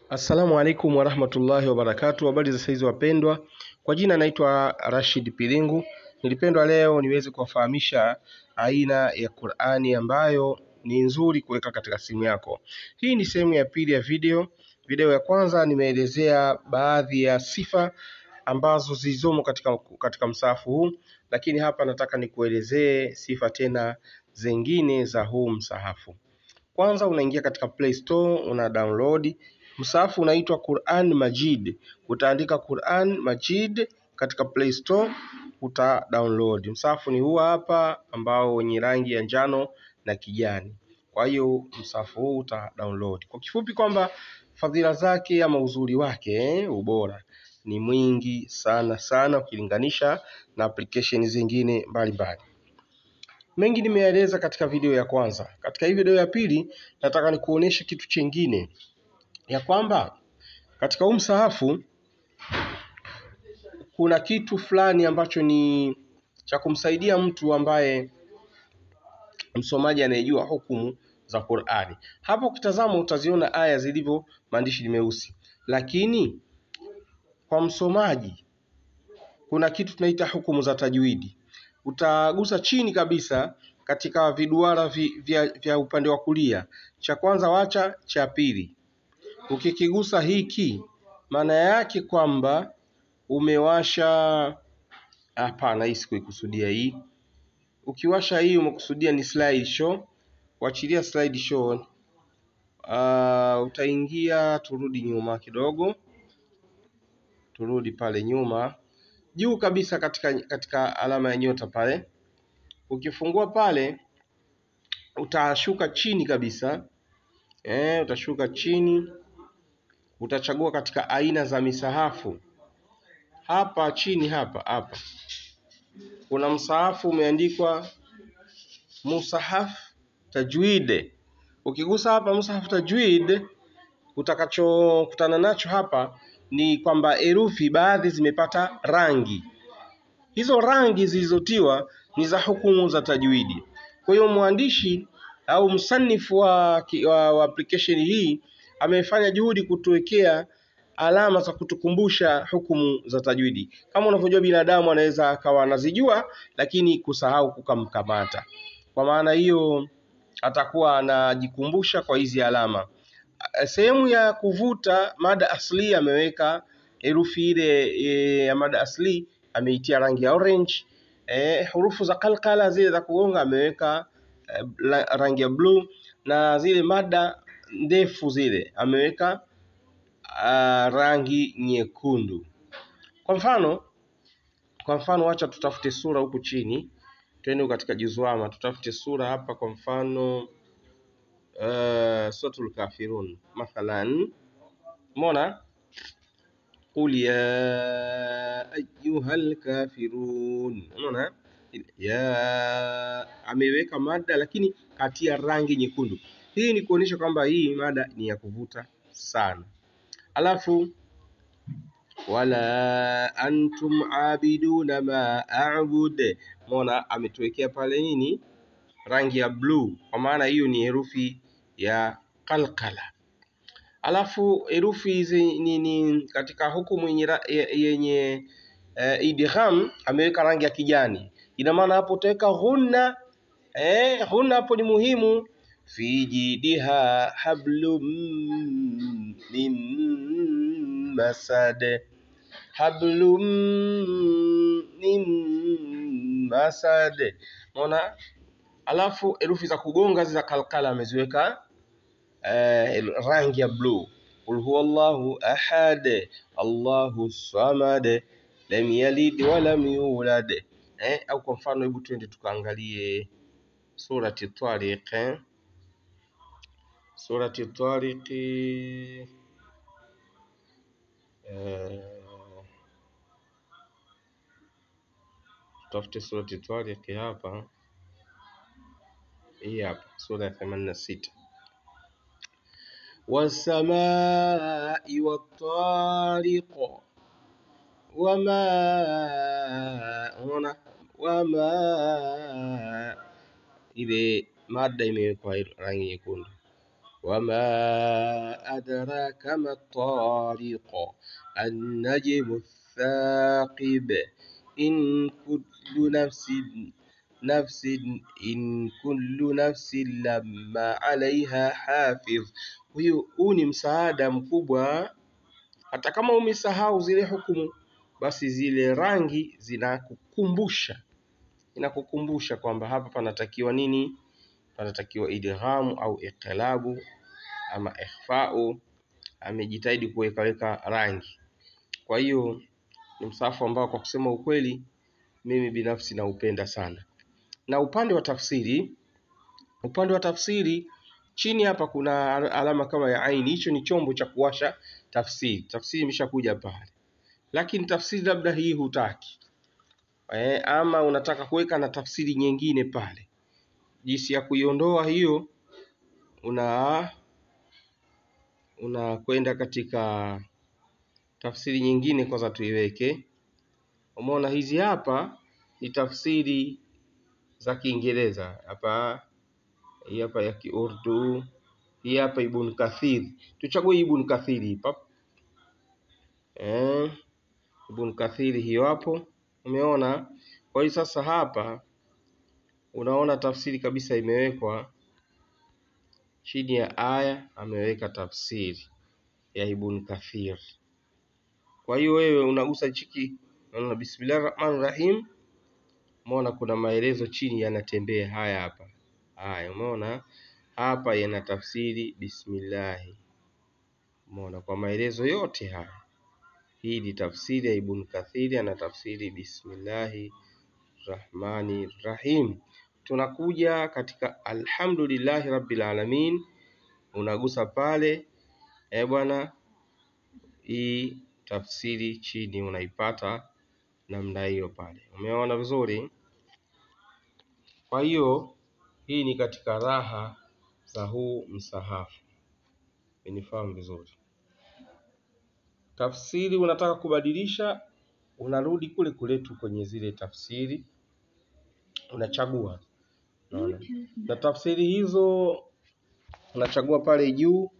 Assalamu alaikum warahmatullahi wabarakatu. Habari za saizi wapendwa, kwa jina naitwa Rashid Pilingu. Nilipendwa leo niweze kuwafahamisha aina ya Qur'ani ambayo ni nzuri kuweka katika simu yako. Hii ni sehemu ya pili ya video. Video ya kwanza nimeelezea baadhi ya sifa ambazo zilizomo katika, katika msahafu huu, lakini hapa nataka nikuelezee sifa tena zingine za huu msahafu. Kwanza unaingia katika Play Store, una download msahafu unaitwa Quran Majid. Utaandika Quran Majid katika Play Store, uta download. Msahafu ni huu hapa ambao wenye rangi ya njano na kijani. Kwa hiyo msahafu huu uta download. Kwa kifupi kwamba fadhila zake ama uzuri wake eh, ubora ni mwingi sana sana ukilinganisha na application zingine mbalimbali. Mengi nimeeleza katika video ya kwanza. Katika hii video ya pili nataka nikuoneshe kitu chingine ya kwamba katika huu msahafu kuna kitu fulani ambacho ni cha kumsaidia mtu ambaye msomaji anayejua hukumu za Qur'ani. Hapo ukitazama utaziona aya zilivyo maandishi ni meusi, lakini kwa msomaji kuna kitu tunaita hukumu za tajwidi. Utagusa chini kabisa katika viduara vi, vya, vya upande wa kulia, cha kwanza wacha cha pili. Ukikigusa hiki, maana yake kwamba umewasha. Hapana, hii sikuikusudia hii. Ukiwasha hii umekusudia ni slide show. Kuachilia slide show, uh, utaingia, turudi nyuma kidogo, turudi pale nyuma juu kabisa katika, katika alama ya nyota pale. Ukifungua pale utashuka chini kabisa eh, utashuka chini, utachagua katika aina za misahafu. Hapa chini hapa hapa kuna msahafu umeandikwa musahaf tajwid. Ukigusa hapa musahaf tajwid, utakachokutana nacho hapa ni kwamba herufi baadhi zimepata rangi. Hizo rangi zilizotiwa ni za hukumu za tajwidi. Kwa hiyo mwandishi au msanifu wa, wa, wa application hii amefanya juhudi kutuwekea alama za kutukumbusha hukumu za tajwidi. Kama unavyojua binadamu anaweza akawa anazijua lakini kusahau kukamkamata. Kwa maana hiyo atakuwa anajikumbusha kwa hizi alama. Sehemu ya kuvuta mada asli ameweka herufi ile e, ya mada asli ameitia rangi ya orange. E, hurufu za kalkala zile za kugonga ameweka e, rangi ya blue na zile mada ndefu zile ameweka a, rangi nyekundu. Kwa mfano kwa mfano, wacha tutafute sura huku chini, twende katika juzwama, tutafute sura hapa. Kwa mfano uh, suratul kafirun mathalan, umeona qul ya ayyuhal kafirun, umeona ya ameweka mada lakini katia rangi nyekundu. Hii ni kuonyesha kwamba hii mada ni ya kuvuta sana. Alafu wala antum abiduna ma a'bud, umeona ametuwekea pale nini rangi ya bluu, kwa maana hiyo ni herufi ya kalkala. Alafu herufi hizi ni katika hukumu yenye, yenye uh, idgham ameweka rangi ya kijani. Ina maana hapo utaweka ghunna eh, ghunna hapo ni muhimu. fi jidiha hablum min masad, hablum min masad, umeona Alafu herufi za kugonga za kalkala ameziweka eh, rangi ya bluu. Qul huwa Allahu ahad Allahu samad lam yalid wa lam yulad eh, au kwa mfano, hebu twende tukaangalie surati Tariq eh? surati Tariq eh, tutafute surati Tariq hapa hii hapa sura ya themanini na sita wasamai wattariq wama unaona wama ile mada imewekwa rangi nyekundu wama adraka ma tariq annajmu thaqib in kullu nafsin nafsin in kullu nafsin lamma alaiha hafidh. Huyu huu ni msaada mkubwa, hata kama umesahau zile hukumu, basi zile rangi zinakukumbusha inakukumbusha kwamba hapa panatakiwa nini? Panatakiwa idghamu au iqlabu ama ikhfau. Amejitahidi kuwekaweka rangi. Kwa hiyo ni msahafu ambao kwa kusema ukweli mimi binafsi naupenda sana. Na upande wa tafsiri, upande wa tafsiri chini hapa kuna alama kama ya aini, hicho ni chombo cha kuwasha tafsiri. Tafsiri imeshakuja pale, lakini tafsiri labda hii hutaki e, ama unataka kuweka na tafsiri nyingine pale. Jinsi ya kuiondoa hiyo, una unakwenda katika tafsiri nyingine. Kwanza tuiweke, umeona hizi hapa ni tafsiri za Kiingereza hapa, hii hapa ya Kiurdu, hii hapa Ibn Kathir. Tuchague Ibn Kathir hapa eh, Ibn Kathir hiyo hapo, umeona. Kwa hiyo sasa hapa unaona tafsiri kabisa imewekwa chini ya aya, ameweka tafsiri ya Ibn Kathir. Kwa hiyo wewe unagusa chiki, unaona bismillahir rahmanir rahim, umeona kuna maelezo chini yanatembea haya hapa. Haya, umeona hapa yana tafsiri bismillahi, umeona kwa maelezo yote haya. Hii ni tafsiri ya Ibn Kathiri, ana tafsiri bismillahi rahmani rahim. Tunakuja katika alhamdulillahi rabbil alamin, unagusa pale eh bwana, hii tafsiri chini unaipata namna hiyo pale, umeona vizuri. Kwa hiyo hii ni katika raha za huu msahafu, unifahamu vizuri. Tafsiri unataka kubadilisha, unarudi kule kule tu kwenye zile tafsiri, unachagua unaona, na tafsiri hizo unachagua pale juu.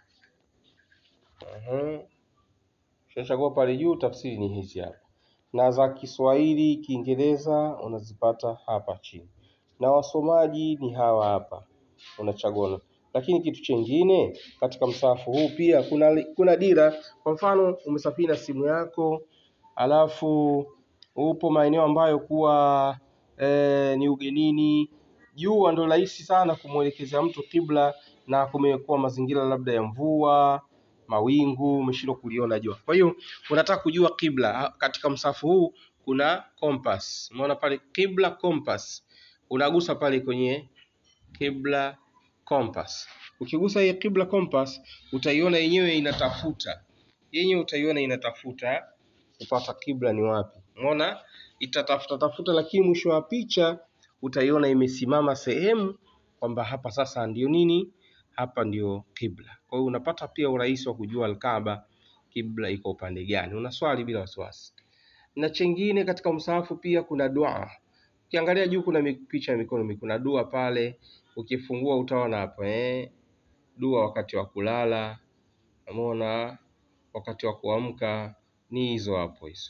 Uhum. Ukishachagua pale juu, tafsiri ni hizi hapa, na za Kiswahili, Kiingereza unazipata hapa chini, na wasomaji ni hawa hapa, unachagua. Lakini kitu chengine katika msahafu huu pia kuna, kuna dira. Kwa mfano umesafiri na simu yako, alafu upo maeneo ambayo kuwa e, ni ugenini, jua ndo rahisi sana kumwelekezea mtu kibla, na kumekuwa mazingira labda ya mvua mawingu, umeshindwa kuliona jua. Kwa hiyo unataka kujua kibla, katika msahafu huu kuna compass. Umeona pale kibla compass, unagusa pale kwenye kibla compass. Ukigusa hii kibla compass, utaiona yenyewe inatafuta, yenyewe utaiona inatafuta kupata kibla ni wapi. Umeona itatafuta tafuta, lakini mwisho wa picha utaiona imesimama sehemu kwamba hapa sasa ndio nini hapa ndio kibla. Kwa hiyo unapata pia urahisi wa kujua Alkaaba kibla iko upande gani, unaswali bila wasiwasi. Na chengine katika msahafu pia kuna dua. Ukiangalia juu kuna picha ya mikono, kuna dua pale, ukifungua utaona hapo eh, dua wakati wa kulala, umeona, wakati wa kuamka ni hizo hapo hizo.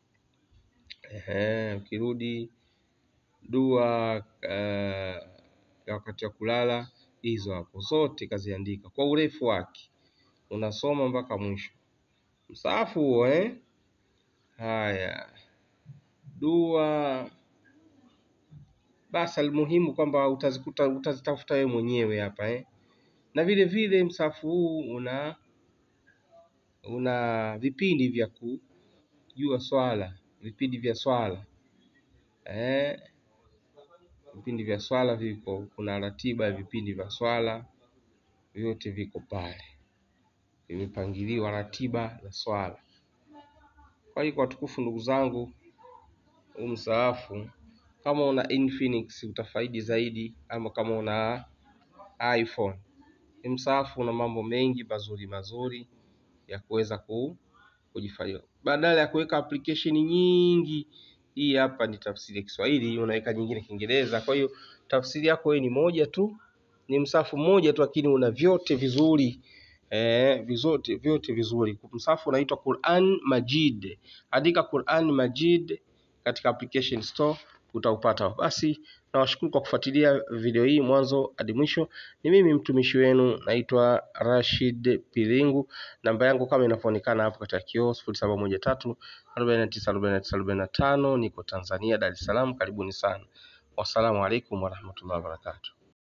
Ehe, ukirudi dua uh, wakati wa kulala hizo hapo zote kaziandika kwa urefu wake, unasoma mpaka mwisho msahafu huo eh. Haya, dua basi, almuhimu kwamba utazikuta utazitafuta wewe mwenyewe hapa eh. Na vile vile msahafu huu una una vipindi vya kujua swala, vipindi vya swala eh, vipindi vya swala viko, kuna ratiba ya vipindi vya swala vyote viko pale, vimepangiliwa ratiba za swala. Kwa hiyo kwa tukufu, ndugu zangu, huu msahafu kama una Infinix utafaidi zaidi, ama kama una iPhone, msahafu una mambo mengi mazuri mazuri ya kuweza kujifanyia, badala ya kuweka application nyingi. Hii hapa ni tafsiri ya Kiswahili, unaweka nyingine Kiingereza. Kwa hiyo tafsiri yako wewe ni moja tu, ni msafu mmoja tu, lakini una vyote vizuri eh, vizote vyote vizuri. Msafu unaitwa Quran Majid. Andika Quran Majid katika application store utaupata. Basi nawashukuru kwa kufuatilia video hii mwanzo hadi mwisho. Ni mimi mtumishi wenu naitwa Rashid Pilingu. Namba yangu kama inavyoonekana hapo katika kioo sifuri saba moja tatu arobaini na tisa arobaini na tisa arobaini na tano. Niko Tanzania, Dar es Salaam. Karibuni sana. Wassalamu alaikum warahmatullahi wabarakatuh.